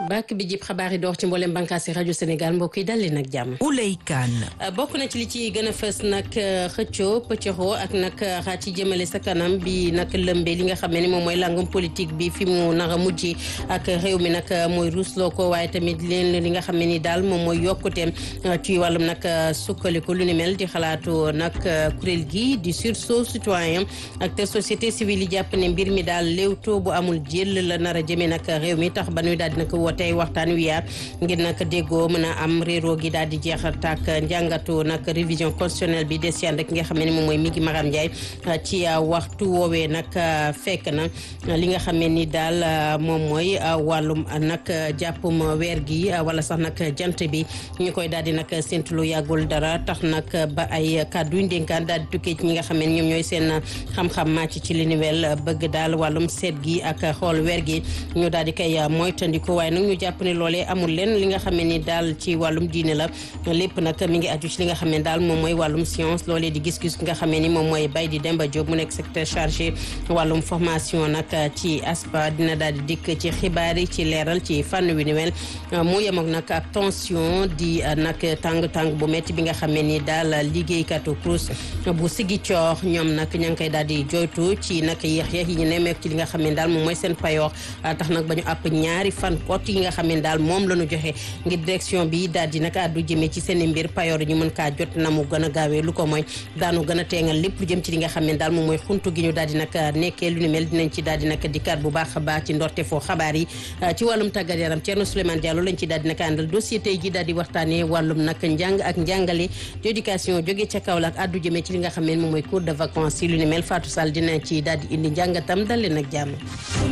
bàkk bi jib xabaar yi door ci mboolem bànqaasi rajo Sénégal mbokk yi dal leen ak jàmm. Ouley Kane. bokk na ci li ci gën a fës nag xëccoo pëccëxoo ak nag xaat ci jëmale sa kanam bi nag lëmbe li nga xam ne ni moom mooy langum politique bi fi mu nar a mujj ak réew mi nag mooy ruusloo ko waaye tamit leen li nga xam ne ni daal moom mooy yokkuteem ci wàllum nag sukkandiku lu ni mel di xalaatu nag kuréel gi di sursaut citoyen ak te société civile yi jàpp ne mbir mi daal léewtoo bu amul jël la nar a jëmee nag réew mi tax ba ñuy daal di nag woote ay waxtaan wi yaar ngir nag déggoo mën a am réeroo gi daal di jeexal tàkk njàngatu nag révision constitutionnelle bi des yaan rek nga xam ne moom mooy mi ngi Maram Ndiaye ci waxtu woowee nag fekk na li nga xam ne ni daal moom mooy wàllum nag jàppum weer gi wala sax nag jant bi ñu koy daal di nag séntu lu yàggul dara tax nag ba ay kàddu yu ndénkaan daal di tukkee ci ñi nga xam ne ñoom ñooy seen xam-xam màcc ci li ni mel bëgg daal wàllum seet gi ak xool weer gi ñu daal di koy moytandiku waaye nag ñu jàpp ne loolee amul leen li nga xam ne ni daal ci wàllum diine la lépp nag mi ngi aju ci li nga xam ne daal moom mooy wàllum science loolee di gis-gis nga xam ne ni moom mooy bay di Demba Diop mu nekk secrétaire chargé wàllum formation nag ci ASPA dina daal di dikk ci xibaar yi ci leeral ci fànn wi ni mel mu yem ak nag ab tension di nag tàng-tàng bu métti bi nga xam ne ni daal liggéeykatu CROUS bu sigi coor ñoom nag ña ngi koy daal di joytu ci nag yéex yéex yi ñu nemmeeku ci li nga xam ne daal moom mooy seen payoor tax nag ba ñu àpp ñaari fan kot yi nga xam ne daal moom la ñu joxe ngir direction bi daal di nag àddu jëmee ci seen i mbir payoor ñu mën kaa jot na mu gën a gaawee lu ko mooy daanu gën a teengal lépp lu jëm ci li nga xam ne daal moom mooy xuntu gi ñu daal di nag nekkee lu ni mel dinañ ci daal di nag dikkaat bu baax a baax ci ndorte foo xabaar yi ci wàllum tàggat yaram Thierno Souleymane Diallo lañ ci daal di nag àndal dossier tey ji daal di waxtaanee wàllum nag njàng ak njàngale éducation jóge ca Kaolack àddu jëmee ci li nga xam ne moom mooy cours de vacances yi lu ni mel Fatou Sall dina ci daal di indi njàngatam dal leen ak jàmm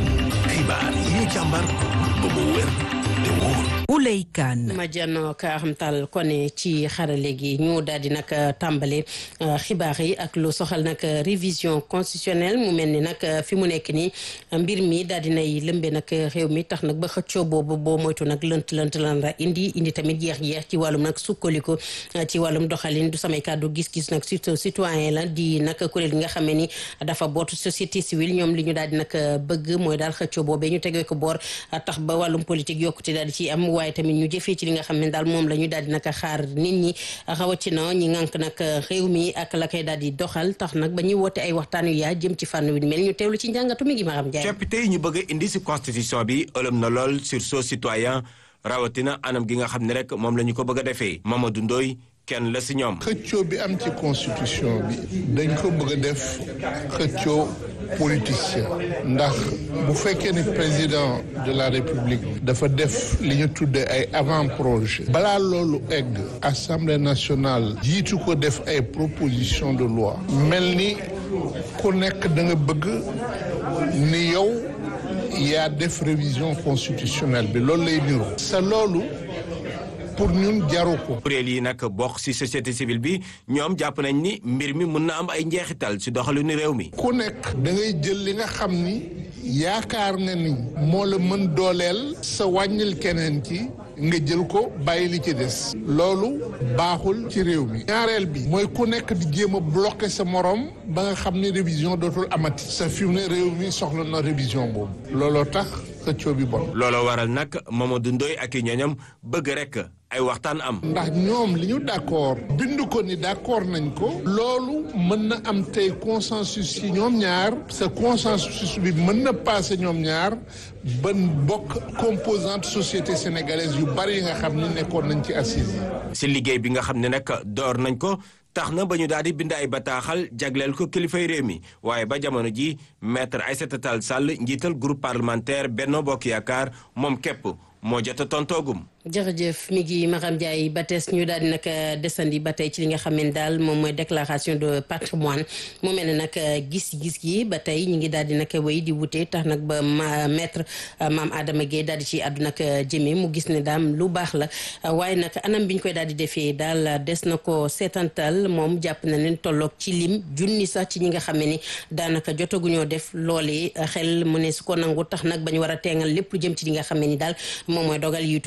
xibaar yi ñu càmbar ba mu wér te wóor Ouley Kane. ma jànnoo ka xamtal kone ci xarale gi ñu daal di nag tàmbale xibaar yi ak lu soxal nag révision constitutionnelle mu mel ni nag fi mu nekk nii mbir mi daal di nay lëmbe nag réew mi tax nag ba xëccoo boobu boo moytu nag lënt lënt lan la indi indi tamit jeex-jeex ci wàllum nag sukkandiku ci wàllum doxalin du samay kàddu gis-gis nag surtout citoyen la di nag kuréel gi nga xam ne ni dafa bootu société civile ñoom li ñu daal di nag bëgg mooy daal xëccoo boobee ñu tegee ko boor tax ba wàllum politique yokkute daal di ci am waaye tamit ñu jëfee ci li nga xam ne daal moom la ñu daal di nag xaar nit ñi rawatina ñi ngànk nag réew mi ak la koy daal di doxal tax nag ba ñuy woote ay waxtaan yu yaa jëm ci fànn wi mel ñu teewlu ci njàngatu mi ngi Maram Ndiaye. coppite yi ñu bëgg a indi si constitution bi ëlëm na lool sursaut citoyen rawatina anam gi nga xam ne rek moom la ñu ko bëgg a defee Mamadou Ndoye kenn la si ñoom. xëccoo bi am ci constitution bi dañ ko bëgg a def xëccoo politicien ndax bu fekkee ni président de la république dafa def li ñu tuddee ay avant projet balaa loolu egg assemblée nationale jiitu ko def ay proposition de loi mel ni ku nekk da nga bëgg ni yow yaa def révision constitutionnelle bi loolu lay niru sa loolu pour ñun jaru ko. kuréel yi nag bokk ci société civile bi ñoom jàpp nañ ni mbir mi mun na am ay njeexital ci doxalinu réew mi. ku nekk da ngay jël li nga xam ni yaakaar nga ni moo la mën dooleel sa wàññil keneen ci nga jël ko bàyyi li ci des. loolu baaxul ci réew mi. ñaareel bi mooy ku nekk di jéem a bloqué sa morom ba nga xam ni révision dootul amati. sa fi mu ne réew mi soxla na révision boobu. looloo tax xëccoo bi bon. looloo waral nag Mamadou Ndoye ak i ñooñam bëgg rek. ay waxtaan am. ndax ñoom li ñu d'accord bind ko ni d'accord nañ ko. loolu mën na am tey consensus ci ñoom ñaar. sa consensus bi mën na passé ñoom ñaar ba bokk composante société sénégalaise yu bari yi nga xam ni nekkoon nañ ci assise yi. si liggéey bi nga xam ne nag door nañ ko. tax na ba ñu daal di bind ay bataaxal jagleel ko kilifay réew mi waaye ba jamono ji maître Aïssata Tall Sall njiital groupe parlementaire Benno Bokk Yaakaar moom képp moo jot a tontoogum. jërëjëf mi ngi Maram Ndiaye ba tees ñu daal di nag desandi ba tey ci li nga xam ne daal moom mooy déclaration de patrimoine mu mel ne nag gis-gis gi ba tey ñu ngi daal di nag wéy di wute tax nag ba maître maam Adama Guèye daal di ci àddu nag jëmee mu gis ne daam lu baax la waaye nag anam bi ñu koy daal di defee daal des na ko seetantal moom jàpp na leen tolloog ci lim junni sax ci ñi nga xam ne ni daanaka jotaguñoo def loolee xel mu ne su ko nangu tax nag ba ñu war a teengal lépp lu jëm ci li nga xam ne ni daal moom mooy dogal yu tukkee nag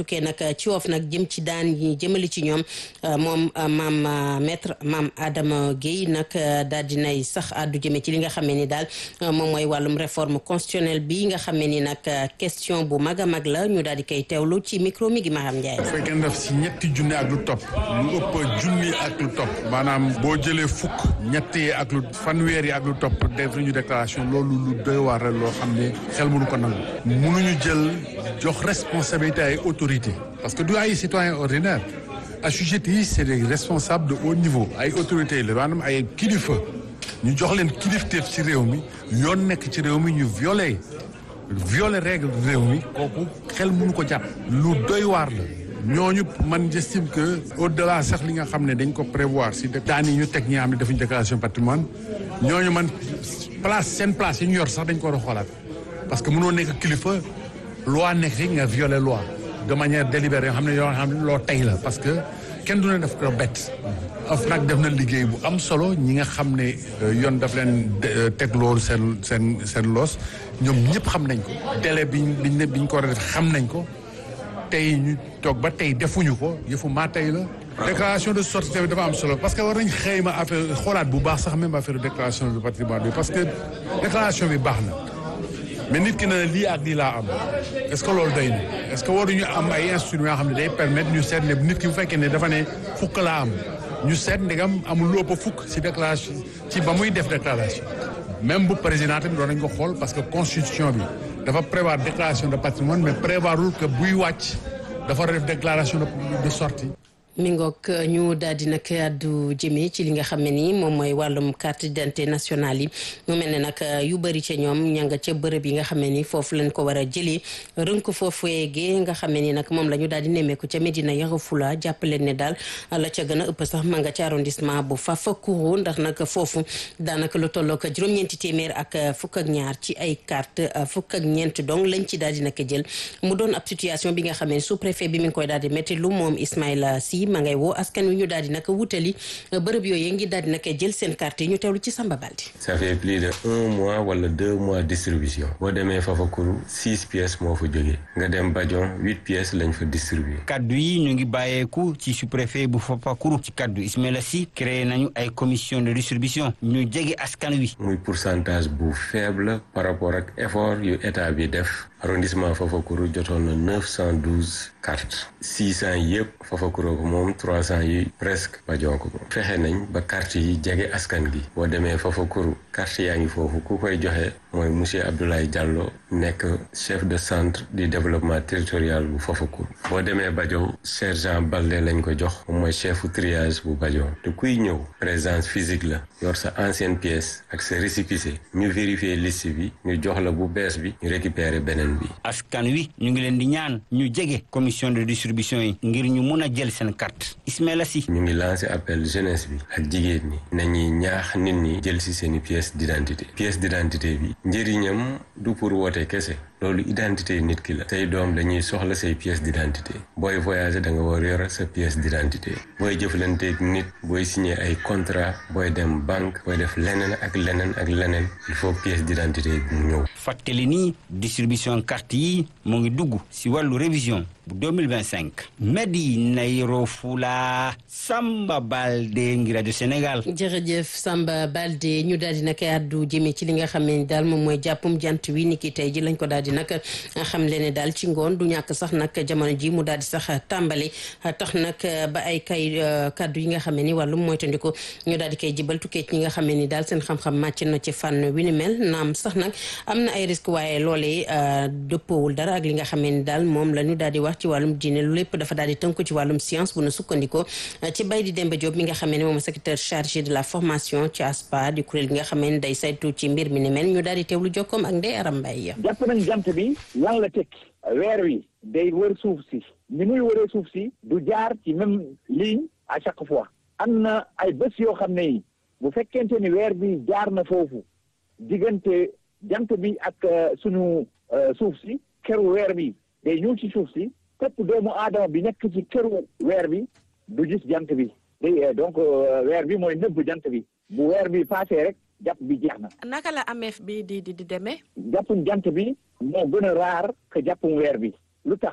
ci woof nag jëm ci daan yi jëmali ci ñoom moom maam maître maam Adama Guèye nag daal dinay sax àddu jëme ci li nga xamee ni daal moom mooy wàllum réforme constitutionnelle bi nga xamee ni nag question bu mag a mag la ñu daal di koy teewlu ci micro mi gi Maham Ndiaye. bu fekkee ne def si ñetti junni ak lu topp lu ëpp junni ak lu topp maanaam boo jëlee fukk ñetti ak lu fanweer yi ak lu topp def nañu déclaration loolu lu doy waar la loo xam ne xel mënu ko nangu mënuñu jël jox responsabilité ay autorité parce que du ay citoyen ordinaire assujettis yi c'est des responsables de haut niveau ay autorités la maanaam ay kilifa ñu jox leen kilifteef ci réew mi yoon nekk ci réew mi ñu violé violé règle réew mi kooku xel mënu ko jàpp lu doy waar la ñooñu man j'estime que au delà sax li nga xam ne dañ ko prévoir si daan yi ñu teg ñi nga xam ne defuñu déclaration patrimoine ñooñu man place seen place yi ñu yor sax dañ ko war a xoolaat parce que mënoo nekk kilifa loi nekk rek nga violé loi de manière délibérée yoo xam ne yoo xam ne loo tey la parce que kenn du ne def ko bett of nag def na liggéey bu am solo ñi nga xam ne yoon daf leen teg loolu seen seen seen loos ñoom ñëpp xam nañ ko délai biñ biñ ne biñ ko war a def xam nañ ko tey ñu toog ba tey defuñu ko yëfu maa tey la déclaration de sortie tamit dafa am solo parce que war nañ xëyma affaire xoolaat bu baax sax même affaire déclaration de patrimoine bi parce que déclaration bi baax na mais nit ki ne lii ak lii laa am est-ce que loolu doy na est-ce que waruñu am ay instruments yoo xam ne day permettre ñu seet ne nit ki bu fekkee ne dafa ne fukk laa am ñu seet ndegam amul lu ëpp fukk ci déclaration ci ba muy def déclaration même bu président tamit doon nañ ko xool parce que constitution bi dafa prévoir déclaration de patrimoine mais prévoirul que buy wàcc dafa def déclaration de sortie mi ngoog ñu daal di nag àddu jëmee ci li nga xam ne ni moom mooy wàllum carte d'identité nationale yi mu mel ne nag yu bëri ca ñoom ña nga ca bërëb yi nga xam ne ni foofu lañ ko war a jëlee rënk foofu yeegee nga xam ne ni nag moom la ñu daal di nemmeeku ca Medina Yoro Fula jàppaleen ne daal la ca gën a ëpp sax ma nga ca arrondissement bu Fafakuro ndax nag foofu daanaka lu tollook juróom-ñeenti téeméer ak fukk ak ñaar ci ay carte fukk ak ñeent donc lañ ci daal di nag jël mu doon ab situation bi nga xam ne sous préfet bi mi ngi koy daal di métti lu moom Ismaïla Sy ma ngay woo askan wi ñu daal di nag wutali bërëb yooyu ngi daal di nag jël seen carte yi ñu teewlu ci Samba Baldi. ça fait plus de un mois wala deux mois distribution boo demee Fafakuru six pièces moo fa jógee nga dem Badion huit pièces lañ fa distribué. kaddu yi ñu ngi bàyyeeku ci sous-préfet bu Fafakuru ci kaddu Ismaïla Sy créé nañu ay commission de distribution ñu jege askan wi. muy pourcentage bu faible par rapport ak effort yu état bi def arrondissement Fafakuru jotoon na neuf cent douze cartes six cent yëpp Fafakuru ko moom trois cent yi presque Badion ko moom fexe nañ ba carte yi jege askan gi boo demee Fafakuru carte yaa ngi foofu ku koy joxe mooy monsieur Abdoulaye Diallo nekk chef de centre du développement territorial bu Fafakuru boo demee Badion sergent Balde lañ ko jox moom mooy chefu triage bu Badion te kuy ñëw présence physique la yor sa ancienne pièce ak sa récépissé ñu vérifier liste bi ñu jox la bu bees bi ñu récupérer beneen bi askan wi ñu ngi leen di ñaan ñu jege commission de distribution yi ngir ñu mun a jël seen carte Ismaïla Sy ñu ngi lancé appel jeunesse bi ak jigéen ñi nañuy ñaax nit ñi jël ci seeni pièce d'identité pièce d'identité bi njëriñam du pour woote kese loolu identité nit ki la say doom dañuy soxla say pièce d'identité booy voyager da nga war yor sa pièce d'identité booy jëflanteeg nit booy signer ay contrat booy dem banque booy def leneen ak leneen ak leneen il faut pièce d'identité bi mu ñëw fàttali ni distribution carte yi mu ngi dugg ci wàllu révision bu 2025 Medina Yoro Fula Samba Balde ngi rajo Sénégal jërëjëf Samba Balde ñu daal di nag àddu jëmee ci li nga xam ne daal moom mooy jàppum jant wi ni ki tey ji lañ ko daal di nag xam le ne daal ci ngoon du ñàkk sax nag jamono ji mu daal di sax tàmbali tax nag ba ay kay kaddu yi nga xam ne ni wàllum moytandiku ñu daal di koy jibal tukkee ci ñi nga xam ne ni daal seen xam-xam màcc na ci fànn wi ni mel naam sax nag am na ay risque waaye loolee dëppoowul dara ak li nga xam ne ni daal moom la ñu daal di wax ci wàllum diine lu lépp dafa daal di tënku ci wàllum science bu nu sukkandikoo ci bay di Demba Diop mi nga xam ne moom secrétaire chargé de la formation ci ASPA di kuréel gi nga xam ne day saytu ci mbir mi ni mel ñu daal di teewlu jokkoom ak Ndeye Aram Mbaye jàpp nañ jant bi lan la tekki weer wi day wër suuf si ni muy wëree suuf si du jaar ci même ligne à chaque fois am na ay bés yoo xam ne yi bu fekkente ni weer bi jaar na foofu diggante jant bi ak suñu suuf si këru weer bi day ñëw ci suuf si képp doomu aadama bi nekk ci këru weer bi du gis jant bi day donc weer bi mooy nëbb jant bi bu weer bi passé rek jàpp bi jeex na. naka la amee bi di di di demee. jàppum jant bi moo gën a raar que jàppum weer bi lu tax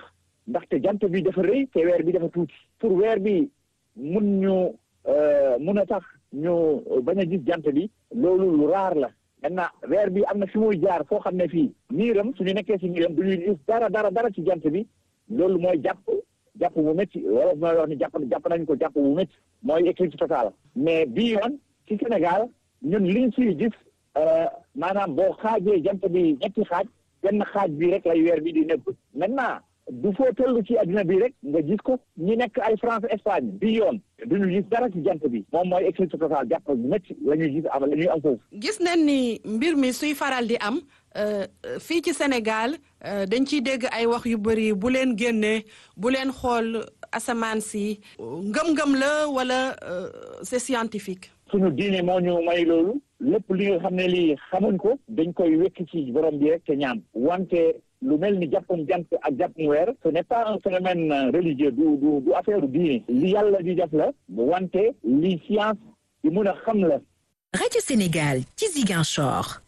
ndaxte jant bi dafa rëy te weer bi dafa tuuti pour weer bi mun ñu mun a tax ñu bañ a gis jant bi loolu lu raar la maintenant weer bi am na fi muy jaar foo xam ne fii niiram suñu nekkee si niiram du ñuy gis dara dara dara ci jant bi loolu mooy jàpp jàpp bu métti wala mooy wax ni jàpp jàpp nañ ko jàpp bu métti mooy éclipse totale mais bii yoon ci Sénégal ñun liñ siy gis maanaam boo xaajee jant bi ñetti xaaj benn xaaj bi rek lay weer bi di nekk maintenant du foo toll ci adduna bi rek nga gis ko ñi nekk ay France Espagne bi yoon duñu gis dara ci jant bi moom mooy éclipse totale jàpp métti la ñuy gis am la ñuy am foofu gis nañ ni mbir mi suy faral di am fii ci Sénégal dañ ciy dégg ay wax yu bëri bu leen génnee bu leen xool asamaan si ngëm-ngëm la wala c'est scientifique suñu diine moo ñu may loolu lépp li nga xam ne lii xamuñ ko dañ koy wekk ci borom bi rek te ñaan wante lu mel ni jàppum jant ak jàppum weer ce n'est pas un phénomène religieux du du du affaire diine li yàlla di def la wante li science di mun a xam la Radio Sénégal ci Ziguinchor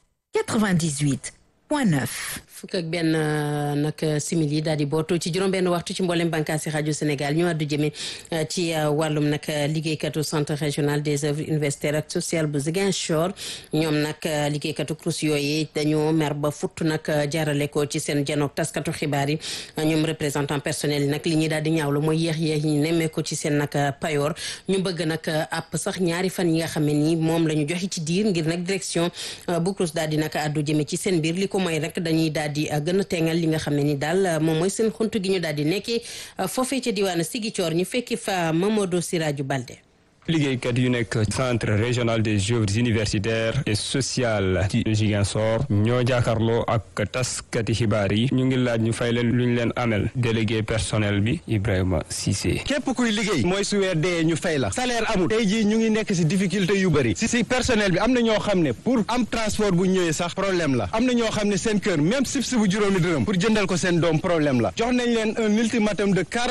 98 point 9 fukk ak benn nag simili daal di bootu ci juróom-benn waxtu ci mboolem bànqaasi rajo Sénégal ñu àddu jëme ci wàllum nag liggéeykatu centre régional des œuvres universitaires ak social bu Ziguinchor ñoom nag liggéeykatu CROUS yooyu dañoo mer ba futt nag jaarale ko ci seen janook taskatu xibaar yi ñoom représentant personnel yi nag li ñuy daal di ñaawlu mooy yéex yéex yi nemmee ko ci seen nag payoor ñu bëgg nag àpp sax ñaari fan yi nga xam ne nii moom la ñu joxe ci diir ngir nag direction bu CROUS daal di nag àddu jëme ci seen biir li ko mooy rek dañuy daal di gën a teengal li nga xam ne ni daal moom mooy seen xuntu gi ñu daal di nekkee foofee ca diwaanu Ziguinchor ñu fekki fa Mamadou Siraju Balde liggéeykat yu nekk centre régional des œuvres universitaires et sociales ci Ziguinchor ñoo jàkkaarloo ak taskati xibaar yi ñu ngi laaj ñu fay leen lu ñu leen amel délégué personnel bi Ibrahima Cissé. képp kuy liggéey mooy su weer dee ñu fay la salaire amul tey jii ñu ngi nekk si difficulté yu bëri si si personnel bi am na ñoo xam ne pour am transport bu ñëwee sax problème la am na ñoo xam ne seen kër même sib si bu juróomi dërëm pour jëndal ko seen doom problème la jox nañ leen un ultimatum de